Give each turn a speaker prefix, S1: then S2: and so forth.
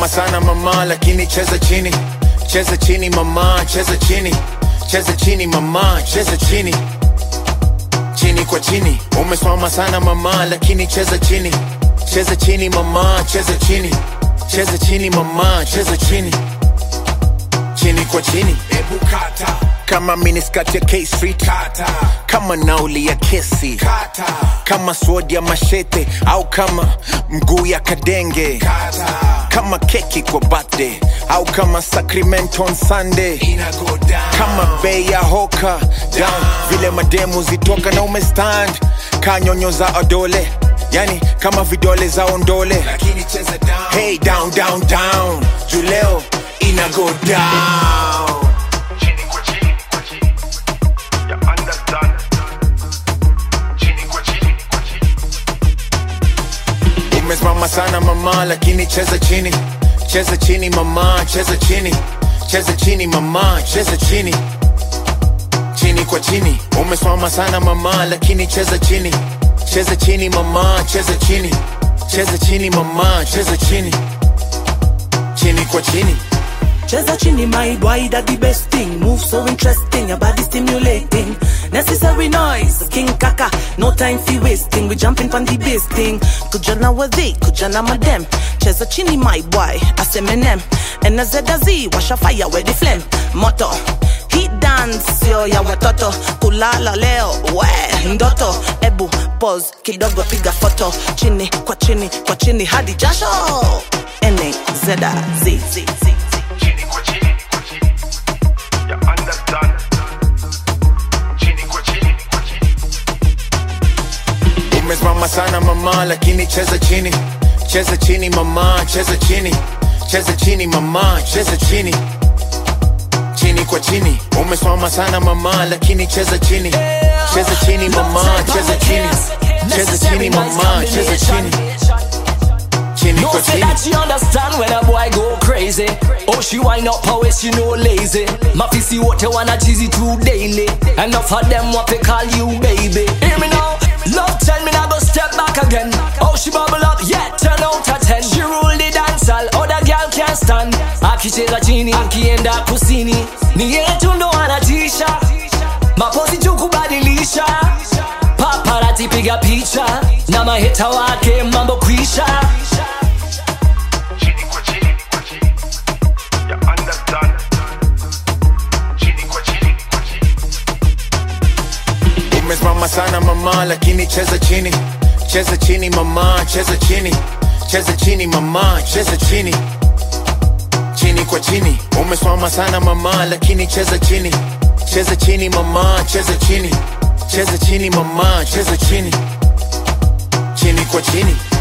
S1: umesimama sana mama lakini cheza chini cheza chini mama cheza chini cheza chini mama cheza chini chini kwa chini umesimama sana mama lakini cheza chini cheza chini mama cheza chini cheza chini mama cheza chini chini kwa chini
S2: Ebu kata,
S1: kama miniskirt ya K Street
S2: kata,
S1: kama nauli ya kesi
S2: kata,
S1: kama sword ya mashete au kama mguu ya kadenge
S2: kata.
S1: kama keki kwa birthday au kama sacramento on sunday
S2: Ina go down.
S1: kama bei ya hoka down vile mademu zitoka na umestand kanyonyo za adole yani kama vidole za ondole
S2: Lakini cheza down.
S1: hey down down down juu leo ina go down
S3: chini kwa chini kwa chini ya understand chini kwa chini kwa chini
S1: umesimama sana mama lakini cheza chini cheza chini mama cheza chini cheza chini mama cheza chini chini kwa chini umesimama sana mama lakini cheza chini cheza chini mama cheza chini cheza chini mama cheza chini chini kwa chini
S4: Cheza chini, my boy, that the best thing. Move so interesting, your body stimulating. Necessary noise, King Kaka, no time for wasting. We jumping on the bass thing. Kujana with thee, kujana madam. Cheza chini, my boy, as Eminem. And a Z a Z, wash a fire with the flame. Motto. Heat dance, yo ya watoto kulala leo we ndoto ebu pose kidogo piga foto chini kwa chini kwa chini hadi jasho ene zeda z z z z
S3: chini kwa chini kwa chini ya understand chini kwa chini kwa chini
S1: umesimama sana mama lakini cheza chini cheza chini mama cheza chini cheza chini mama cheza chini chini kwa chini umesimama sana mama lakini cheza chini cheza chini mama cheza chini cheza chini mama cheza chini chini
S5: No
S1: kwa
S5: say
S1: chini
S5: that she understand when a boy go crazy. Oh, she wind up her waist, she no lazy. Mafisi wote wanna cheesy too daily. Enough of them what they call you baby. Hear me now, love tell me now go step back again. Oh, she bubble up, yeah, ten out of ten. She rule the dance hall, other girl can't stand. Akicheza chini, akienda kusini, ni yetu ndo anatisha. Mapozi tu kubadilisha, paparazzi piga picha, na maheta wake mambo kwisha.
S3: chini kwa chini kwa chini ya understand chini kwa chini kwa chini
S1: umesimama sana mama lakini cheza chini cheza chini mama cheza chini cheza chini mama cheza chini chini kwa chini umesimama sana mama lakini cheza chini cheza chini mama cheza chini cheza chini mama cheza chini chini kwa chini